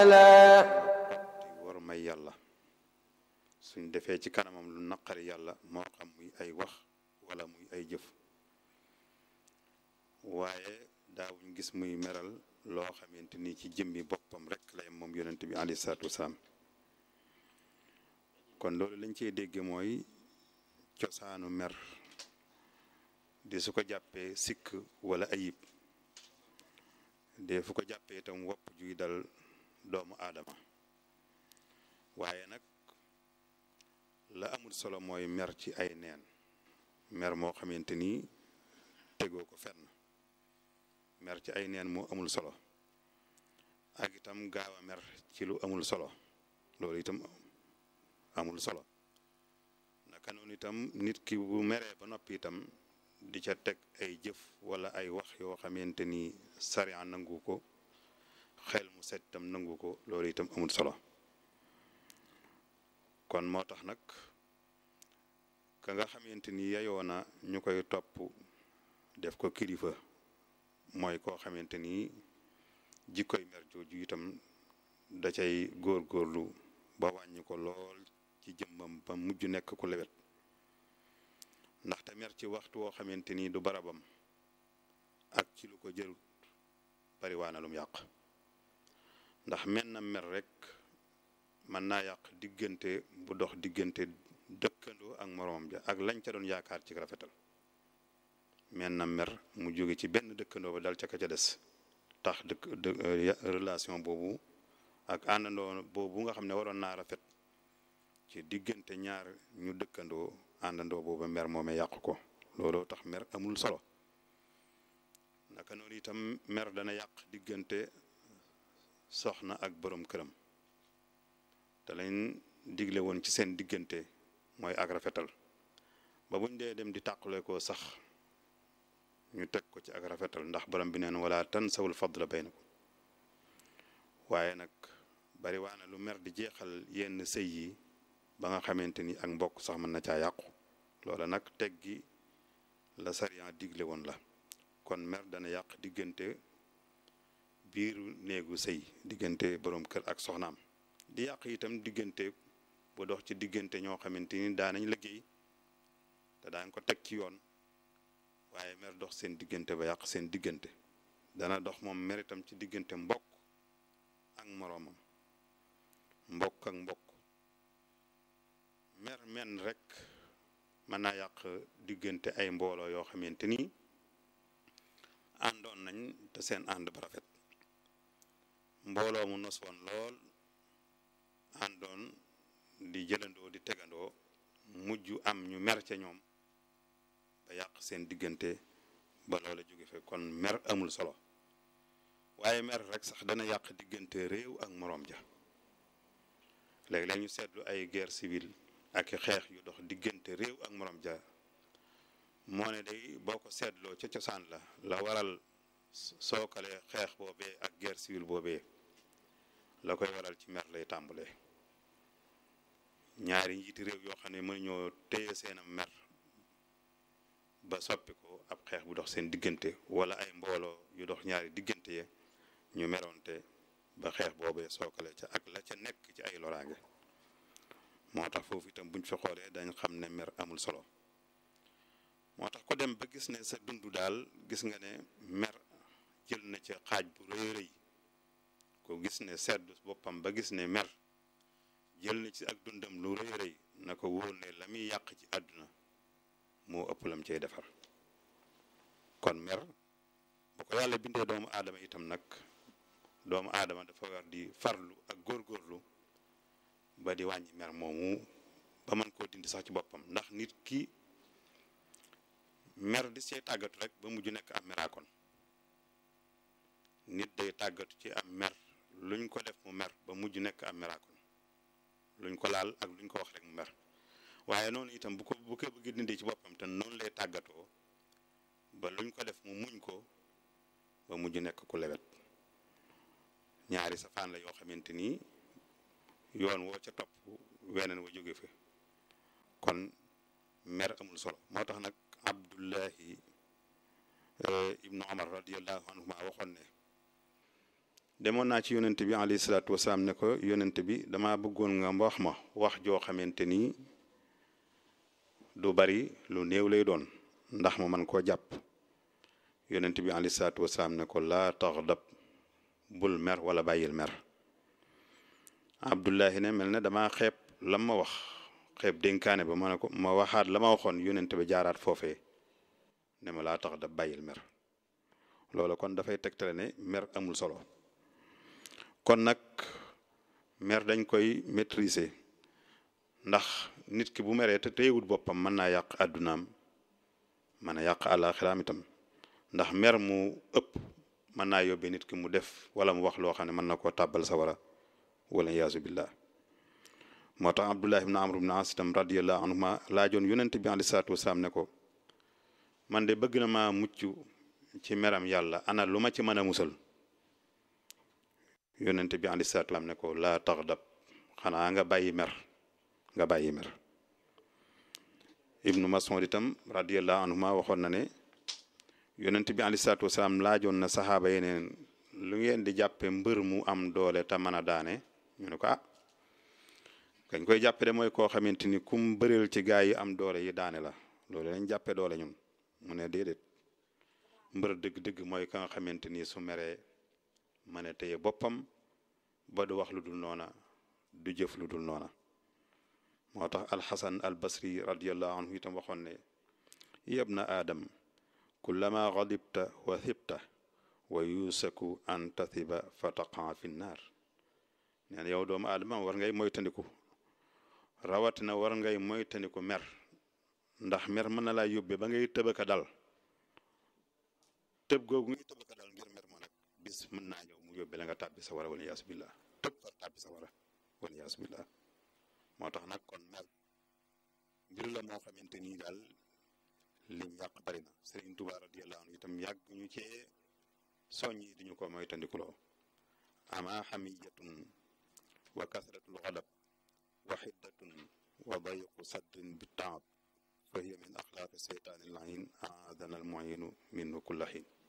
di war may yàlla suñ defee ci kanamam lu naqari yàlla moo xam muy ay wax wala muy ay jëf waaye daawuñ gis muy meral loo xamante ni ci jëmmi boppam rek lay moom yonent bi alayhi salaatu wasalaam kon loolu lañ cey dégge mooy cosaanu mer di su ko jàppee sikk wala ayib de fu ko jàppee itam wopp juy dal doomu aadama waaye nag la amul solo mooy mer ci ay neen mer moo xamante ni tegoo ko fenn mer ci ay neen moo amul solo ak itam gaaw a mer ci lu amul solo loolu itam amul solo naka noonu itam nit ki bu meree ba noppi itam di ca teg ay jëf wala ay wax yoo xamante ni sariya nangu ko xel mu set itam nangu ko loolu itam amul solo kon moo tax nag ka nga xamante ni yayoo na ñu koy topp def ko kilifa mooy koo xamante ni jikkoy mer jooju itam da cay góorgóorlu ba wàññi ko lool ci jëmmam ba mujj nekk ku lewet ndaxte mer ci waxtu woo xamante ni du barabam ak ci lu ko jërut bari waa na lum yàq ndax men na mer rek mën naa yàq diggante bu dox diggante dëkkandoo ak moroom ja ak lañ ca doon yaakaar ci rafetal men na mer mu jóge ci benn dëkkandoo ba dal ca ka ca des tax dëkk relation boobu ak àndandoo boobu nga xam ne waroon naa rafet ci diggante ñaar ñu dëkkandoo àndandoo boobu mer moome yàq ko looloo tax mer amul solo naka noonu itam mer dana yàq diggante soxna ak borom këram te lañ digle woon ci seen diggante mooy ak rafetal ba buñ dee dem di tàqale ko sax ñu teg ko ci ak rafetal ndax borom bi neen wala tansawul fadla baynakum waaye nag bari waana lu mer di jeexal yenn sëy yi ba nga xamante ni ak mbokk sax mën na caa yàqu loola nag teg gi la sariya digle woon la kon mer dana yàq diggante biiru néegu sëy diggante borom kër ak soxnaam di yàq itam diggante bu dox ci diggante ñoo xamante ni daanañ liggéey te daañ ko teg ci yoon waaye mer dox seen diggante ba yàq seen diggante dana dox moom mer itam ci diggante mbokk ak moroomam mbokk ak mbokk mer men rek mën naa yàq diggante ay mbooloo yoo xamante ni àndoon nañ te seen ànd ba rafet mbooloo mu nos woon lool àndoon di jëlandoo di tegandoo mujj am ñu mer ca ñoom ba yàq seen diggante ba loola jóge fe kon mer amul solo waaye mer rek sax dana yàq diggante réew ak moroom ja léeg-léeg ñu seetlu ay guerre civile ak xeex yu dox diggante réew ak moroom ja moo ne day boo ko seetloo ca cosaan la la waral sookale xeex boobee ak guerre civile boobee la koy waral ci mer lay tàmbalee ñaari njiiti réew yoo xam ne mën ñoo téye seenam mer ba soppi ko ab xeex bu dox seen diggante wala ay mbooloo yu dox ñaari diggante ye ñu meroonte ba xeex boobee sookale ca ak la ca nekk ci ay loraange moo tax foofu itam buñ fi xoolee dañ xam ne mer amul solo moo tax ko dem ba gis ne sa dund daal gis nga ne mer jël na ca xaaj bu rëy rëy ko gis ne seddu boppam ba gis ne mer jël na ci ak dundam lu rëy rëy na ko wóor ne la muy yàq ci àdduna moo ëpp lam cay defar kon mer bu ko yàlla bindee doomu aadama itam nag doomu aadama dafa war di farlu ak góorgóorlu ba di wàññi mer moomu ba mën koo dindi sax ci boppam ndax nit ki mer di see tàggatu rek ba mujj nekk am meraakon nit day tàggatu ci am mer luñ ko def mu mer ba mujj nekk am meraakon luñ ko laal ak luñ ko wax rek mu mer waaye noonu itam bu ko bu ko bëgg dindi ci boppam te noonu lay tàggatoo ba luñ ko def mu muñ ko ba mujj nekk ku lewet ñaari safaan la yoo xamante ni yoon woo ca topp weneen wa jóge fa kon mer amul solo moo tax nag abdullahi ibnu omar radiallahu anhuma waxoon ne demoon naa ci yonent bi alayhi salaatu wasalaam ne ko yonent bi dama bëggoon nga wax ma wax joo xamante ni du bari lu néew lay doon ndax ma man koo jàpp yonent bi alayhi salaatu wasalaam ne ko laa taxdab bul mer wala bàyyil mer abdullahi ne mel ne dama xeeb lam ma wax xeeb dénkaane ba ma ne ko ma waxaat la ma waxoon yonent bi jaaraat foofee ne ma laa taxdab bàyyil mer loolu kon dafay tegtale ne mer amul solo kon nag mer dañ koy maîtriser ndax nit ki bu meree te téyewut boppam mën naa yàq àddunaam mën a yàq àllaaxiraam itam ndax mer mu ëpp mën naa yóbbee nit ki mu def wala mu wax loo xam ne mën na koo tàbbal sawara wala yaasu billah moo tax abdullah ibn amr ibn as itam radiallahu anhuma laajoon yonent bi alei salaatu wasalaam ne ko man de bëgg na maa mucc ci meram yàlla ana lu ma ci mën a musal yonent bi alei salaatu wasalaam ne ko laa taxdab xanaa nga bàyyi mer nga bàyyi mer ibnu mas'ud itam radiallahu anhuma waxoon na ne yonent bi alei salaatu wasalaam laajoon na saxaaba yeneen lu ngeen di jàppe mbër mu am doole te mën a daane ñu ne ko ah kañ koy jàppe de mooy koo xamante ni kum bëreel ci gaa yi am doole yi daane la loolu lañ jàppe doole ñun mu ne déedéet mbër dëgg-dëgg mooy ka nga xamante ni su meree mën a téye boppam ba du wax lu dul noona du jëf lu dul noona moo tax alxasan al basri radiallahu anhu itam waxoon ne yabna aadam kullama gadibta wa thibta wa yusaku an tathiba fa taqaa fi nnaar neen yow doomu aadama war ngay moytandiku rawatina war ngay moytandiku mer ndax mer mën na laa yóbbe ba ngay tëbaka dal tëb googu ngay tëbaka dal ngir mer ma nag bis mën naa ñëw mu yóbbe la nga tàbbi sa wara wala yaasu billah tëb far tàbbi sa wara wala yaasu billah moo tax nag kon mer mbir la moo xamante nii daal lim yàq bari na Sëriñ Tuubaa radiyallahu anhu itam yàgg ñu cee soññi diñu ko moytandikuloo ama xamiyatun wa kasratul xadab wa xiddatun wa dayqu sadrin bi taab fa hiya min axlaaqi seytaani lain aadana al muinu minhu kulla xiin